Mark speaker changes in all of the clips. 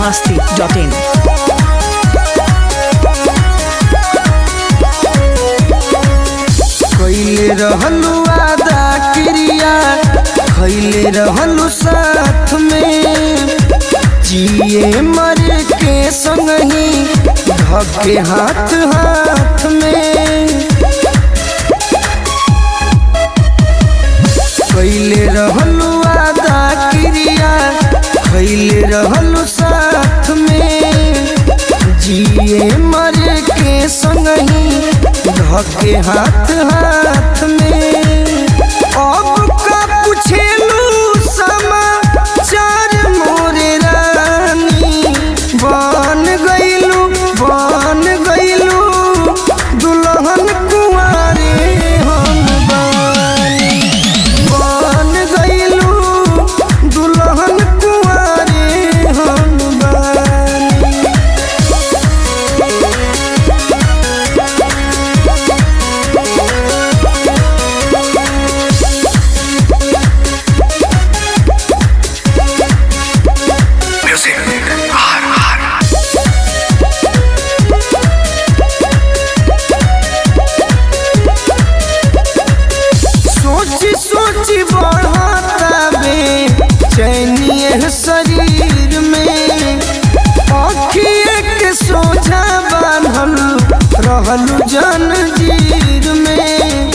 Speaker 1: masti.in.
Speaker 2: कैले रहलू आदा क्रिया खैले रहलू साथ में जिए मर के संग ही धके हाथ हाथ में कैले रहलू आदा क्रिया खैले रहलू साथ में जिए मर के संग ही धके हाथ हाथ में अब का पूछेलू समाचार मोरे रानी बन गइलू बन गइलू दुल्हन कुंवारे हम बानी बन गइलू दुल्हन कुंवारे हम बानी सोची सोची बढ़ता बे चैनिए शरीर में अखिए के सोझा बांधल रहलू जंजीर में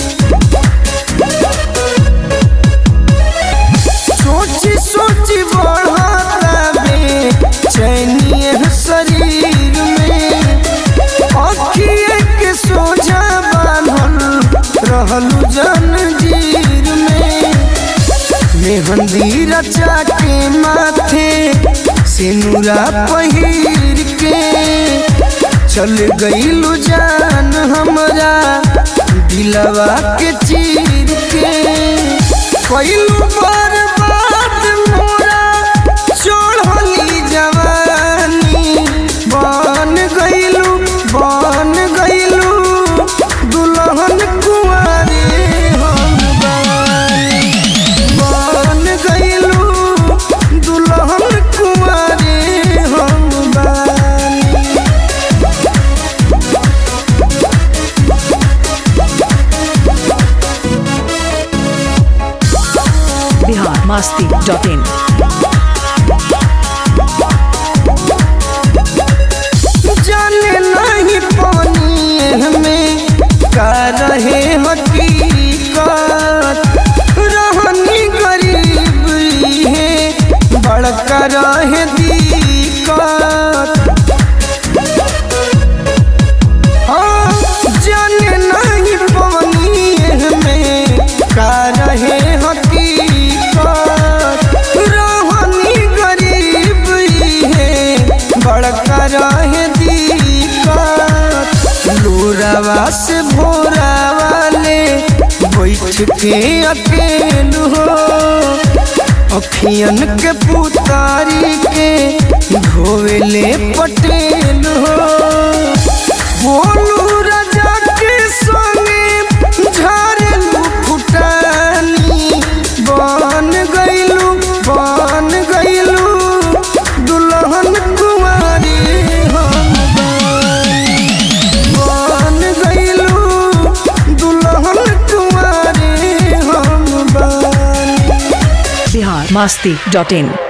Speaker 2: सोची सोची बढ़ता बे चैनिए शरीर में अखिए के सोझा बांधल रहलू जंजीर में मेहंदी रचा के माथे सिनुरा पहिर के चल गईलू जान हमरा दिलवा के चीर के कैलू बर्बाद मोरा चढ़ली जवानी बन गईलू बन गईलू दुल्हन कुंवारे हम बानी बन गईलू दुल्हन कुंवारे हम बानी
Speaker 1: Bihar masti.in.
Speaker 2: जाने नहीं पानी हमें का रहे हकीकत रहनी गरीब है बड़का रहे दिक्कत हाँ जाने नहीं पानी हमें का रहे हकीकत रहनी गरीब है बड़का रहे दिक्कत लोरावा से भोरा वाले बैठ के अकेल हो अखियन के पुतारी के धोवेले पटेल हो बोलू राजा के संगे झारेलू फुटानी बन गईलू बन गईलू दुल्हन कुमारी हम बानी बन गईलू दुल्हन कुमारी हम बानी
Speaker 1: Bihar masti.in.